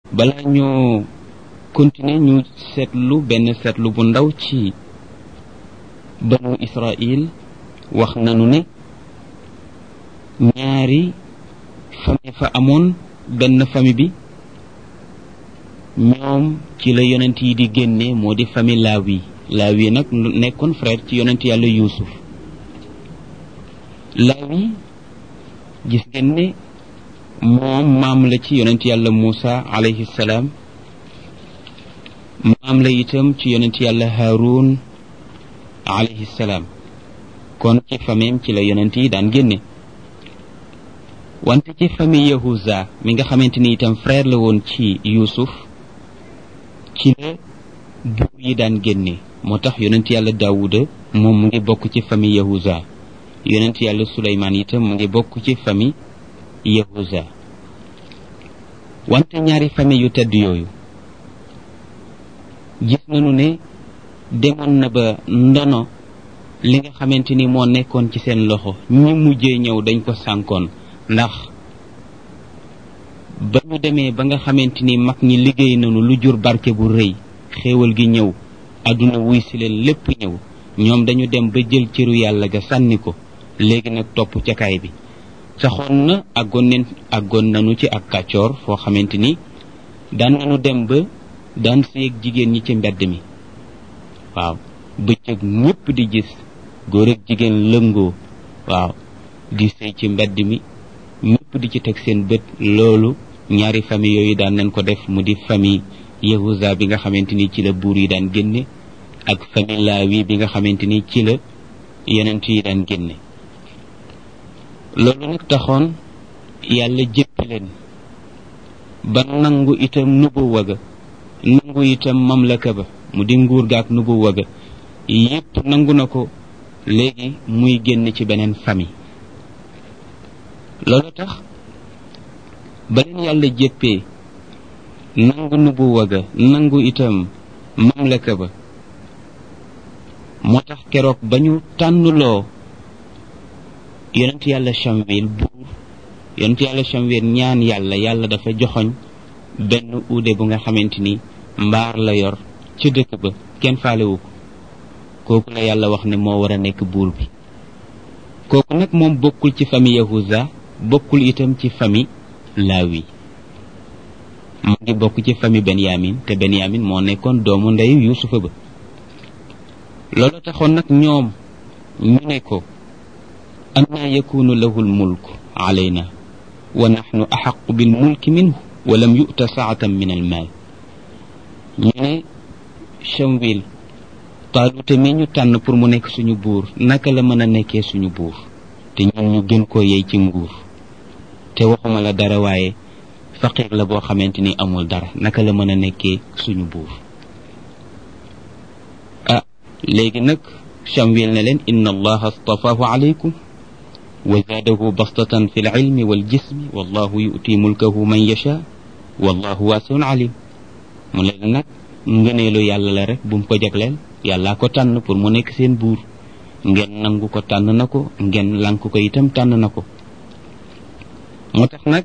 balaa ñoo continuer ñu seetlu benn seetlu bu ndaw ci banu Israil wax nanu ne ñaari famille fa amoon benn famille bi ñoom ci la yonent yi di génne moo di famille Laawi Laawi nag nekkoon frère ci yonent yàlla Yuusuf Laawi gis ngeen ne moom maam la ci yonent yàlla Muusa alayhi salaam maam la itam ci yonent yàlla Haarun alayhi salaam kon ci famille ci la yonent yi daan génne wante ci famille Yahuza mi nga xamante ni itam frère la woon ci Yuusuf ci la buur yi daan génne moo tax yonent yàlla Daawuda moom mu ngi bokk ci famille Yahuza yonent yàlla Suleymaan itam mu ngi bokk ci famille Yahuza wante ñaari famille yu tedd yooyu gis nañu ne demoon na ba ndono li nga xamante ni moo nekkoon ci seen loxo ñi mujjee ñëw dañ ko sànkoon ndax ba ñu demee ba nga xamante ni mag ñi liggéey nañu lu jur barke bu rëy xéewal gi ñëw àdduna wuy si leen lépp ñëw ñoom dañu dem ba jël cëru yàlla ga sànni ko léegi nag topp ca kaay bi saxoon na àggoon neen àggoon nañu ci ak kàccoor foo xamante ni daan nañu dem ba daan séeg jigéen ñi ci mbedd mi waaw bëccëg ñépp di gis góor ak jigéen lëngoo waaw di sëy ci mbedd mi ñépp di ci teg seen bët loolu ñaari famille yooyu daan nañ ko def mu di famille Yahuza bi nga xamante ni ci la buur yi daan génne ak famille Laawi bi nga xamante ni ci la yonent yi daan génne loolu nag taxoon yàlla jëppi leen ba nangu itam nubu waga nangu itam mamlaka ba mu di nguur gaak nubu waga yépp nangu na ko léegi muy génn ci beneen famille loolu tax ba leen yàlla jéppee nangu nubu waga nangu itam mamlaka ba moo tax keroog ba ñu tànnuloo yonent yàlla Shamwil buur yonent yàlla Shamwil ñaan yàlla yàlla dafa joxoñ benn uude bu nga xamante ni mbaar la yor ca dëkk ba kenn faalewu ko kooku la yàlla wax ne moo war a nekk buur bi kooku nag moom bokkul ci famille Yahuza bokkul itam ci famille Laawi mu ngi bokk ci famille Benyamin te Benyamin moo nekkoon doomu ndeyu Yuusufa ba loolu taxoon nag ñoom ñu ne ko annaa yakunu lahu lmulk alayna wa naxnu axaqu bilmulki minhu wa lam yu'ta saatan min almaal ñu ne Shamwil Taaluta mi ñu tànn pour mu nekk suñu buur naka la mën a nekkee suñu buur te ñun ñu gën koo yey ci nguur te waxuma la dara waaye faqir la boo xamante ni amul dara naka la mën a nekkee suñu buur ah léegi nag Shamwil ne leen inna allaha astafaahu alaykum wa zaadahu bastatan fi lilmi waljismi wallahu yu'ti mulkahu man yasha wallahu waasiun alim mu leen nag ngëneelu yàlla la rek bu mu ko jagleel yàllaa ko tànn pour mu nekk seen buur ngeen nangu ko tànn na ko ngeen lank ko itam tànn na ko moo tax nag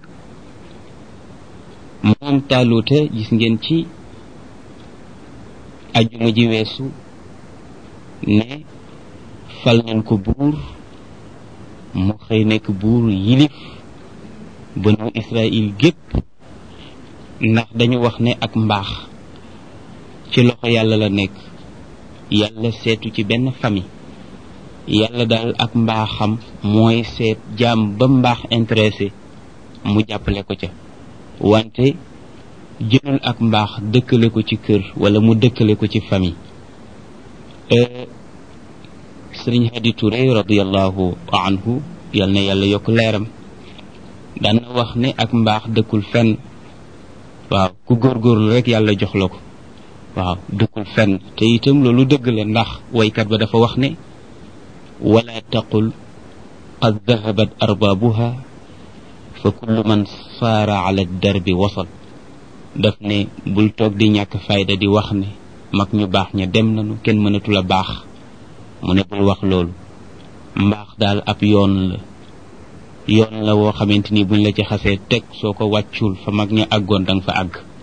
moom taaluuta gis ngeen ci ajuma ji weesu ne fal nañ ko buur mu xëy nekk buur yilif banu Israël gépp ndax dañu wax ne ak mbaax ci loxo yàlla la nekk yàlla seetu ci benn famille yàlla daal ak mbaaxam mooy seet jaam ba mbaax intéressé mu jàppale ko ca wante jëlul ak mbaax dëkkale ko ci kër wala mu dëkkale ko ci famille sëriñ Hadi Touré radiallahu anhu yal na yàlla yokk leeram daan na wax ne ak mbaax dëkkul fenn waaw ku góorgóorlu rek yàlla jox la ko waaw dëkkul fenn te itam loolu dëgg la ndax waykat ba dafa wax ne wala taqul qad dahabat arbaabuha fa kullu man saara ala darbi wasal daf ne bul toog di ñàkk fayda di wax ne mag ñu baax ña dem nañu kenn mënatul a baax mu ne bul wax loolu mbaax daal ab yoon la yoon la woo xamante ni buñ la ci xasee teg soo ko wàccul fa mag ña àggoon danga fa àgg